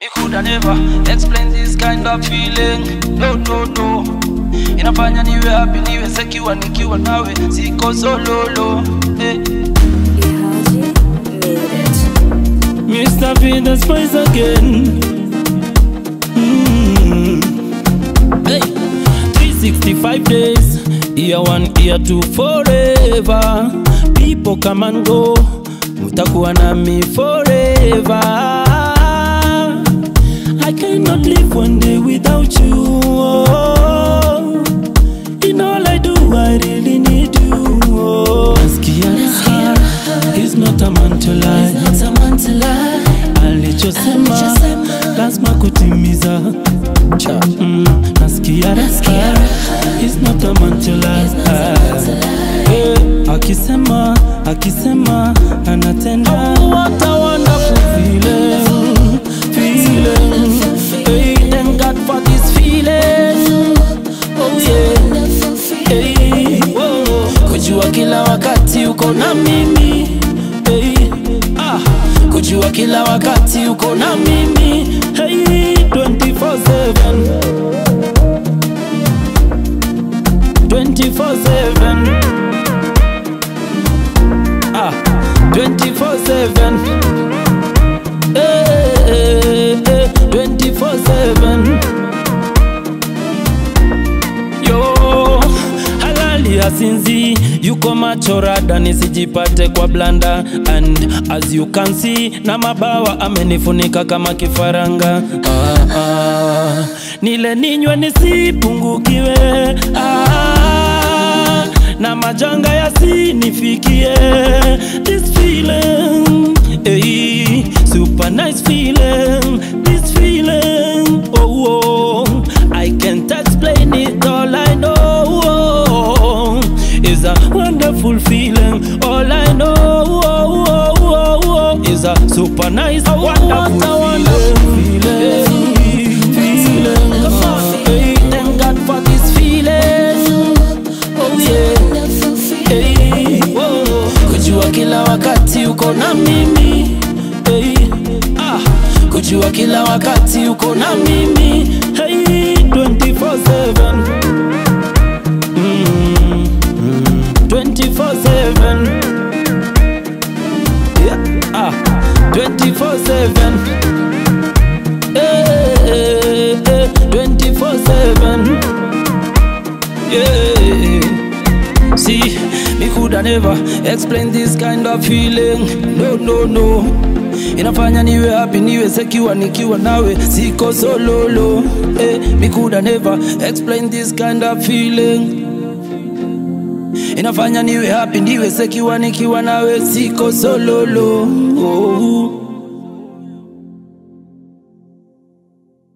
Me coulda never explain this kind of feeling. No, no, no. Inafanya niwe happy, niwe secure nikiwa nawe, siko sololo. Eh. Ihaji made it. Mr. Venus Spice again. Mm. Hey, 365 days, year one, year two, forever. People come and go, mutakuwa nami forever. I cannot live one day without you. Oh. In all I do, I really need you. Oh. Nasikia raha, he's not a man to lie. Not a man to lie. alichosema Alichosema. lazima kutimiza Cha, mm, nasikia raha He's not a man to lie. Eh, akisema akisema anatenda What a wonderful feeling, feeling. Hey, thank God for this feeling. Oh yeah. Hey, whoa. kujua kila wakati uko na mimi hey, ah, kujua kila wakati uko na mimi hey, 24/7 24/7 ah, 24/7 eh, eh, eh, 24/7 yo halali asinzi yuko machorada nisijipate kwa blanda and as you can see na mabawa amenifunika kama kifaranga ah, ah. nile ninywe nisipungukiwe ah, na majanga yasinifikie this feeling hey, super nice feeling this feeling oh, oh I can't explain it all I know is a wonderful feeling all I know is a super nice wonderful feeling feeling hey, thank God for this feeling oh yeah hey, whoa. kujua kila wakati uko na mimi hey, ah, kujua kila wakati uko na mimi hey, 24/7 mm, mm, 24/7 yeah, ah, 24/7 eh, eh, eh, 24/7 yeah See, me coulda never explain this kind of feeling. No, no, no. Inafanya niwe happy, niwe secure nikiwa nawe, siko sololo. Eh, me coulda never explain this kind of feeling. Inafanya niwe happy, niwe secure nikiwa nawe, siko sololo. Oh.